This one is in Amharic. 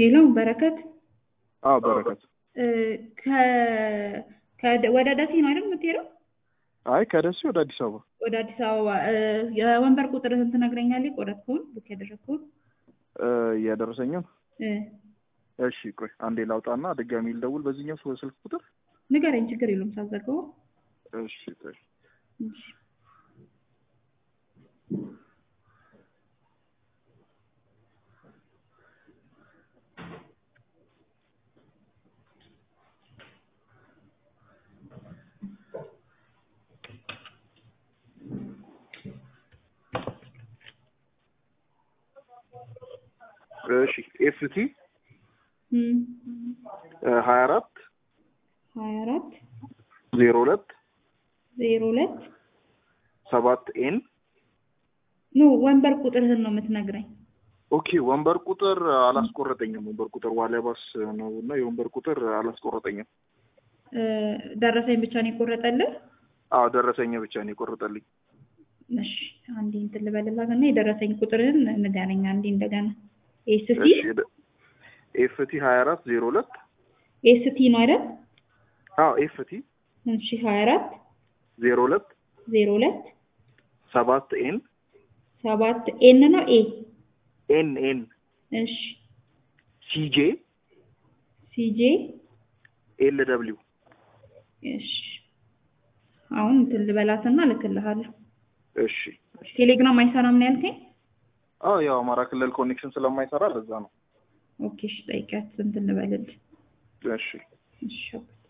ሄሎ በረከት አዎ በረከት። እ፣ ከ- ከደ- ወደ ደሴ ነው አይደል የምትሄደው? አይ ከደሴ ወደ አዲስ አበባ ወደ አዲስ አበባ እ፣ የወንበር ቁጥርህን ትነግረኛለህ? ቆረጥከውን ቡክ ያደረግከውን እ፣ እያደረሰኝም። እ፣ እሺ ቆይ አንዴ ላውጣና ድጋሚ ልደውል በዚህኛው ስልክ ስልክ ቁጥር። ንገረኝ፣ ችግር የለውም ሳዘገው። እሺ ቆይ እሺ። እሺ ኤፍቲ እም፣ ሀያ አራት ሀያ አራት ዜሮ ሁለት ዜሮ ሁለት ሰባት ኤን ኖ ወንበር ቁጥርህን ነው የምትነግረኝ። ኦኬ ወንበር ቁጥር አላስቆረጠኝም። ወንበር ቁጥር ዋሊያባስ ነው እና የወንበር ቁጥር አላስቆረጠኝም። እ፣ ደረሰኝ ብቻ ነው የቆረጠልህ? አዎ ደረሰኝ ብቻ ነው የቆረጠልኝ። እሺ አንዴ እንትን ልበልላት እና የደረሰኝ ቁጥርህን ንገረኝ አንዴ እንደገና። ኤስቲ እሺ ኤፍቲ ሀያ አራት ዜሮ ሁለት ኤስቲ ነው አይደል? አዎ ኤፍቲ እሺ ሀያ አራት ዜሮ ሁለት ዜሮ ሁለት ሰባት ኤን ሰባት ኤን ነው ኤ ኤን ኤን እሺ ሲጄ ሲጄ ኤል ደብሊው እሺ አሁን እንትን ልበላትና እልክልሃለሁ። እሺ ቴሌግራም አይሰራም ነው ያልከኝ? አዎ ያው አማራ ክልል ኮኔክሽን ስለማይሰራ ለዛ ነው። ኦኬ እሺ ጠይቂያት እንትን ልበልልህ። እሺ እሺ